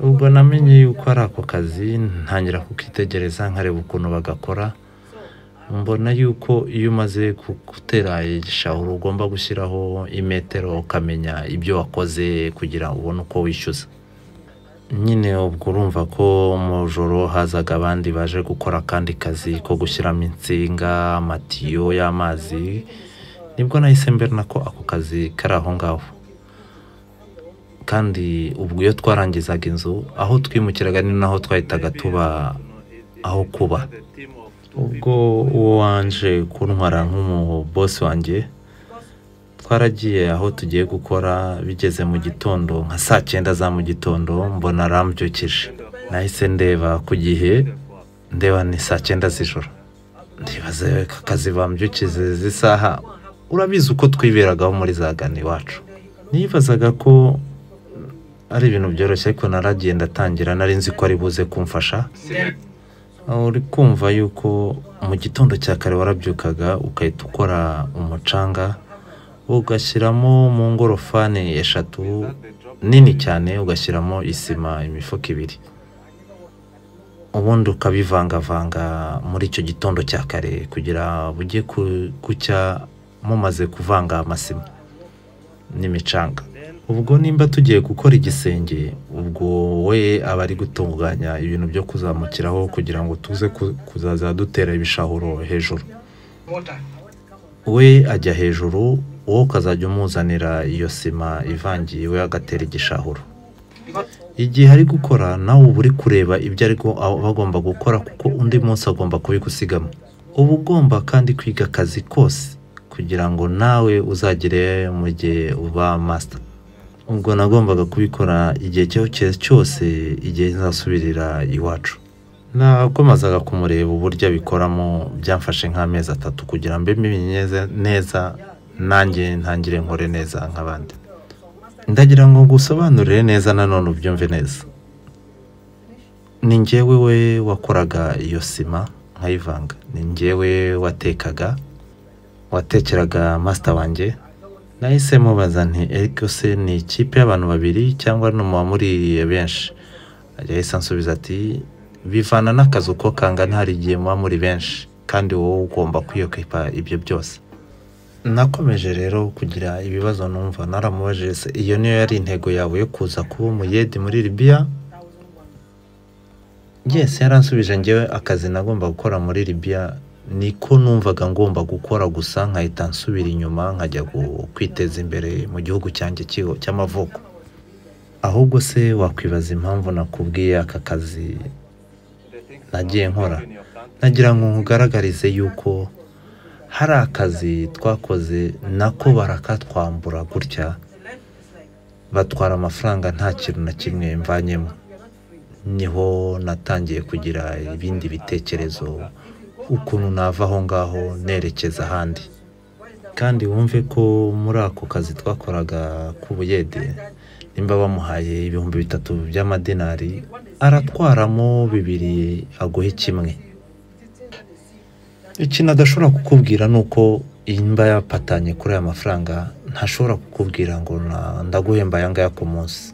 [SPEAKER 1] ubwo namenye yuko ari ako kazi ntangira kukitegereza nkareba ukuntu bagakora mbona yuko iyo umaze ku- gutera igishahuro ugomba gushyiraho imetero ukamenya ibyo wakoze kugira ngo ubone uko wishyuza nyine ubwo urumva ko mu joro hazaga abandi baje gukora akandi kazi ko gushyiramo insinga amatiyo y'amazi nibwo nahise mbona ko ako kazi kari aho ngaho kandi ubwo iyo twarangizaga inzu aho twimukiraga ni naho twahitaga tuba aho kuba ubwo uwo wanje kuntwara nk'umubosi wanjye twaragiye aho tugiye gukora bigeze mu gitondo nka saa cyenda za mu gitondo mbona arambyukije nahise ndeba ku gihe ndeba ni saa cyenda z'ijoro ndibaze ko akazi bambyukize z'isaha urabizi uko twiberagaho muri za gana iwacu nibazaga ko ari ibintu byoroshye ariko naragiye ndatangira nari nzi ko ari buze kumfasha aho uri kumva yuko mu gitondo cya kare warabyukaga ugahita ukora umucanga ugashyiramo mu ngorofani eshatu nini cyane ugashyiramo isima imifuka ibiri ubundi ukabivangavanga muri icyo gitondo cya kare kugira bujye ku- gucya mumaze kuvanga amasima n'imicanga ubwo nimba tugiye gukora igisenge ubwo we aba ari gutunganya ibintu byo kuzamukiraho kugira ngo tuze ku- kuzaza dutera ibishahuro hejuru
[SPEAKER 3] water.
[SPEAKER 1] we ajya hejuru wowe ukazajya umuzanira iyo sima ivangiye we agatera igishahuro igihe ari gukora nawe uba uri kureba ibyo ari gu- aba agomba gukora kuko undi munsi agomba kubigusigamo uba ugomba kandi kwiga akazi kose kugira ngo nawe uzagere mu gihe uba masita ubwo nagombaga kubikora igihe icyo ari cyo cyose igihe nzasubirira iwacu nakomezaga kumureba uburyo abikoramo byamfashe nk'amezi atatu kugira mbe mbimenye neza nanjye ntangire nkore neza nk'abandi ndagira ngo ngusobanurire neza nanone ubyumve neza ni njyewe we wakoraga iyo sima nkayivanga ni njyewe watekaga watekeraga masita wanjye nahise mubaza nti eriko se ni ikipe y'abantu babiri cyangwa ni uwamuriye benshi yahise ansubiza ati bivana n'akazi uko kangana hari igihe muba muri benshi kandi wowe ugomba kwiyokipa ibyo byose nakomeje rero kugira ibibazo numva naramubajije se iyo niyo yari intego yawe yo kuza kuba umuyedi muri libiya yes yaransubije ngewe akazi nagomba gukora muri libiya niko numvaga ngomba gukora gusa nkahita nsubira inyuma nkajya gu- kwiteza imbere mu gihugu cyanjye cy'iho- cy'amavuko ahubwo se wakwibaza impamvu nakubwiye aka kazi nagiye nkora nagira ngo nkugaragarize yuko hari akazi twakoze nako barakatwambura gutya batwara amafaranga nta kintu na kimwe mvanyemo niho natangiye kugira ibindi bitekerezo ukuntu nava aho ngaho nerekeza ahandi kandi wumve ko muri ako kazi twakoraga k'ubuyede nimba bamuhaye ibihumbi bitatu by'amadinari aratwaramo bibiri aguhe kimwe ikintu adashobora kukubwira ni uko imba yapatanye kuri aya mafaranga ntashobora kukubwira ngo na- ndaguhemba aya ngaya ku munsi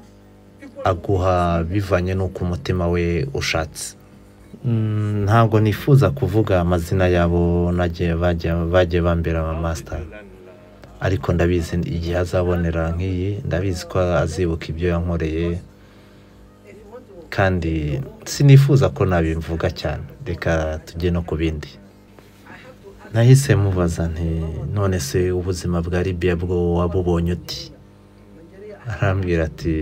[SPEAKER 1] aguha bivanye n'uko umutima we ushatse Mm, ntabwo nifuza kuvuga amazina yabo nagiye bajya- bagiye bambera amasita ariko ndabizi igihe azabonera nk'iyi ndabizi ko azibuka ibyo yankoreye kandi sinifuza ko nabimvuga cyane reka tujye no ku bindi nahise mubaza nti none se ubuzima bwa libiya bwo wabubonye uti arambwira ati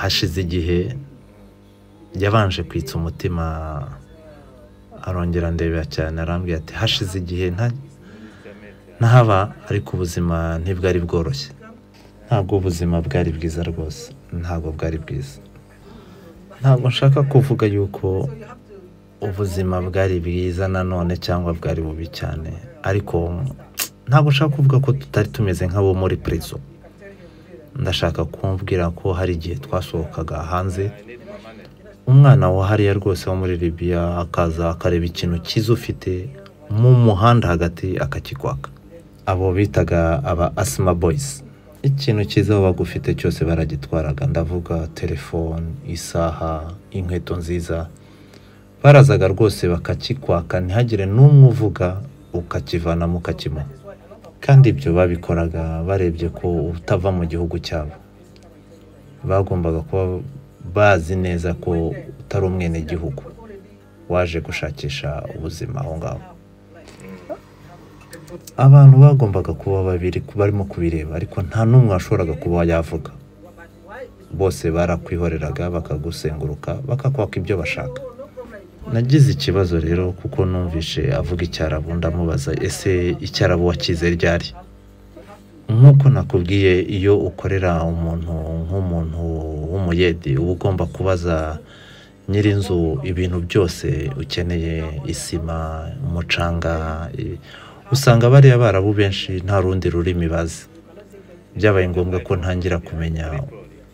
[SPEAKER 1] hashize igihe yabanje kwitsa umutima arongera ndebera cyane arambwira ati hashize igihe nta- ntahaba ariko ubuzima ntibwari bworoshye ntabwo ubuzima bwari bwiza rwose ntabwo bwari bwiza ntabwo nshaka kuvuga yuko ubuzima bwari bwiza nanone cyangwa bwari bubi cyane ariko ntabwo nshaka kuvuga ko tutari tumeze nk'abo muri prezo ndashaka kumbwira ko hari igihe twasohokaga hanze umwana wa hariya rwose wo muri Libya akaza akareba ikintu cyiza ufite mu muhanda hagati akakikwaka abo bitaga aba asima boyisi ikintu cyiza wabaga ufite cyose baragitwaraga ndavuga telefone isaha inkweto nziza barazaga rwose bakakikwaka ntihagire n'umwe uvuga ukakivana mukakimuha kandi ibyo babikoraga barebye ko utava mu gihugu cyabo bagombaga kuba bazi neza ko utari umwenegihugu waje gushakisha ubuzima aho ngaho abantu bagombaga kuba babiri barimo kubireba ariko nta n'umwe washoboraga kuba yavuga bose barakwihoreraga bakagusenguruka bakakwaka ibyo bashaka nagize ikibazo rero kuko numvishe avuga icyarabu ndamubaza ese icyarabu wakize ryari nk'uko nakubwiye iyo ukorera umuntu nk'umuntu w'umuyedi uba ugomba kubaza nyir'inzu ibintu byose ukeneye isima umucanga i- usanga bariya barabu benshi nta rundi rurimi bazi byabaye ngombwa ko ntangira kumenya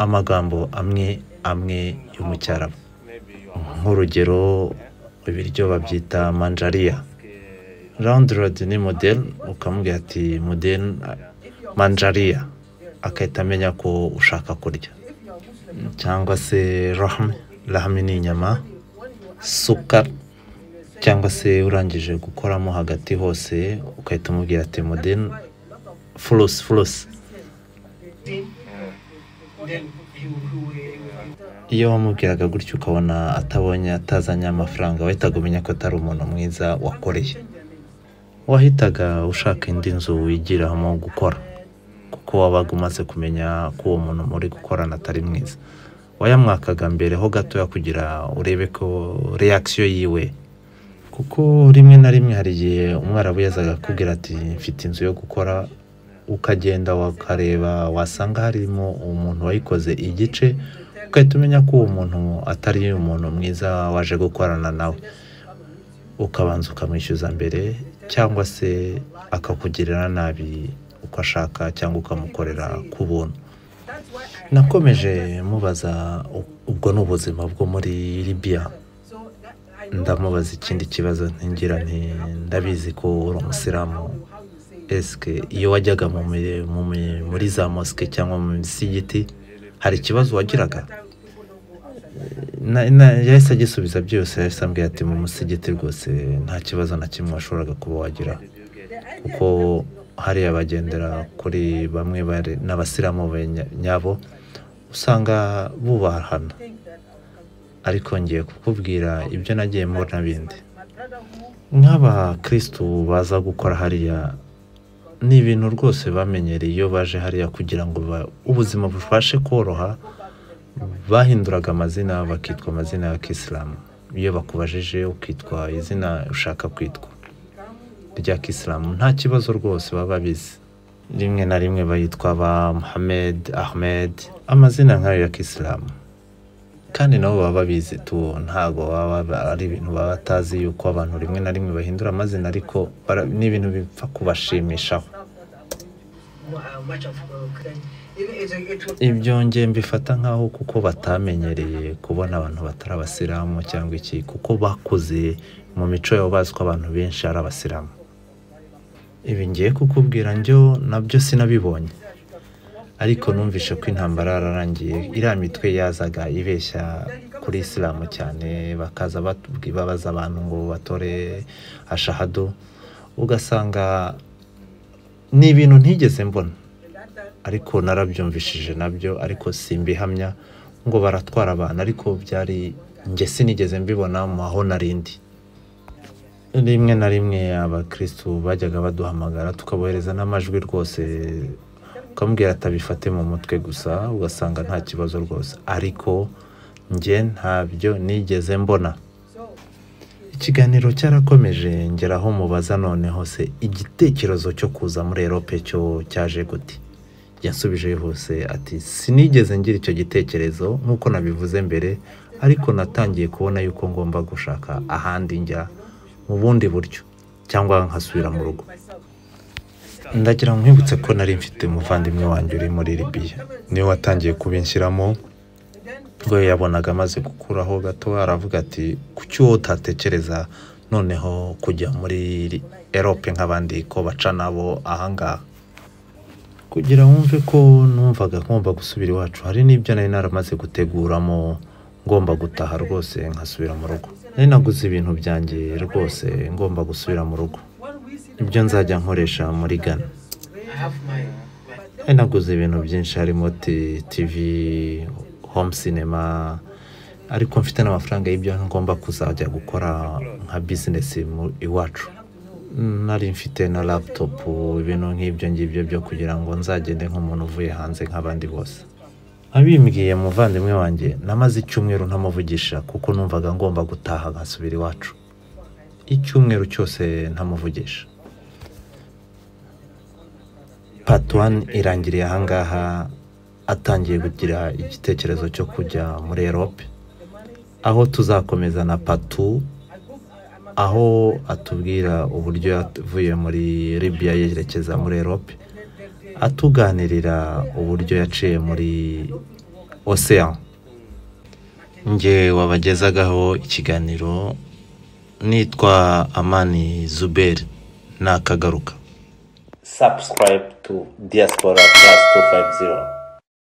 [SPEAKER 1] amagambo amwe amwe yo mu cyarabu nk'urugero ibiryo babyita manjariya round ni model ukamubwira ati model manjariya agahita amenya ko ushaka kurya cyangwa se rahame rahame ni inyama sukari cyangwa se urangije gukoramo hagati hose ugahita umubwira ati model furusi furusi
[SPEAKER 3] Then he will, he will, he will
[SPEAKER 1] iyo wamubwiraga gutyo ukabona atabonye atazanye amafaranga wahitaga umenya ko atari umuntu mwiza wakoreye wahitaga ushaka indi nzu wigiramo gukora kuko wabaga umaze kumenya ko uwo muntu muri gukorana atari mwiza wayamwakaga mbere ho gatoya kugira urebe ko reakisiyo yiwe kuko rimwe na rimwe hari igihe umwarabu yazaga akubwira ati mfite inzu yo gukora ukagenda wakareba wasanga harimo umuntu wayikoze igice ugahita umenya ko uwo muntu atari umuntu mwiza waje gukorana nawe ukabanza ukamwishyuza mbere cyangwa se akakugirira nabi uko ashaka cyangwa ukamukorera ku buntu nakomeje mubaza u- ubwo ni ubuzima bwo muri libiya ndamubaza ikindi kibazo ntingira nti ndabizi ko uri umusilamu esike iyo wajyaga mu mi- mu mi- muri za mosike cyangwa mu misigiti hari ikibazo wagiraga Na- na- yahise agisubiza byose yahise ambwira ati mu musigiti rwose nta kibazo na kimwe washoboraga kuba wagira kuko hariya bagendera kuri bamwe bari- n'abasilamu benya- nyabo usanga bubahana ariko ngiye kukubwira ibyo nagiye mbona bindi nk'abakirisitu baza gukora hariya ni ibintu rwose bamenyereye iyo baje hariya kugira ngo ba- ubuzima bubashe koroha bahinduraga amazina bakitwa amazina ya kisilamu iyo bakubajije ukitwa izina ushaka kwitwa rya kisilamu nta kibazo rwose baba babizi rimwe na rimwe bayitwa ba muhamed ahmed amazina nk'ayo ya kisilamu kandi nabo baba babizi tu ntabwo baba ba- ari ibintu baba batazi yuko abantu rimwe na rimwe bahindura amazina ariko bara- ni ibintu bipfa kubashimishaho
[SPEAKER 3] uh, much of uh, credit. It, it, it will
[SPEAKER 1] ibyo nge mbifata nk'aho kuko batamenyereye kubona abantu batari abasilamu cyangwa iki kuko bakuze mu mico yabo bazi ko abantu benshi ari abasilamu ibi ngiye kukubwira njyo nabyo sinabibonye ariko numvishe ko intambara yararangiye iriya mitwe yazaga ibeshya kuri isilamu cyane bakaza batubwi- babaza abantu ngo batore ashahadu ugasanga ni ibintu ntigeze mbona ariko narabyumvishije nabyo ariko simbihamya ngo baratwara abantu ariko byari njye sinigeze mbibona mu aho narindi rimwe na rimwe abakirisitu bajyaga baduhamagara tukabohereza n'amajwi rwose ukamubwira ati abifate mu mutwe gusa ugasanga nta kibazo rwose ariko njye ntabyo nigeze mbona ikiganiro cyarakomeje ngeraho mubaza noneho se igitekerezo cyo kuza muri erope cyo cyaje gute yasubije yihuse ati sinigeze ngira icyo gitekerezo nk'uko nabivuze mbere ariko natangiye kubona yuko ngomba gushaka ahandi njya mu bundi buryo cyangwa nkasubira mu rugo ndagira ngo nkwibutse ko nari mfite umuvandimwe wanjye uri muri libiya niwe watangiye kubinshyiramo ubwo yabonaga amaze gukuraho gato aravuga ati kuki wowe utatekereza noneho kujya muri erope nk'abandi ko baca nabo ahangaha kugira wumve ko numvaga ngomba gusubira iwacu hari n'ibyo nari naramaze guteguramo ngomba gutaha rwose nkasubira mu rugo nari naguze ibintu byanjye rwose ngomba gusubira mu rugo ibyo nzajya nkoresha muri Ghana nari naguze ibintu byinshi harimo ti- TV home cinema ariko mfite n'amafaranga y'ibyo ngomba kuzajya gukora nka bizinesi mu- iwacu nari mfite na laputopu ibintu nk'ibyo ngibyo byo kugira ngo nzagende nk'umuntu uvuye hanze nk'abandi bose abimbwiye muvandimwe wanjye namaze icyumweru ntamuvugisha kuko numvaga ngomba gutaha nkasubira iwacu icyumweru cyose ntamuvugisha pati wani irangiriye ahangaha atangiye kugira igitekerezo cyo kujya muri erope aho tuzakomeza na patu aho atubwira uburyo yavuye muri Libya yerekeza muri Europe atuganirira uburyo yaciye muri Ocean njye wabagezagaho ikiganiro nitwa Amani Zuberi nakagaruka
[SPEAKER 2] Subscribe to Diaspora Plus 250.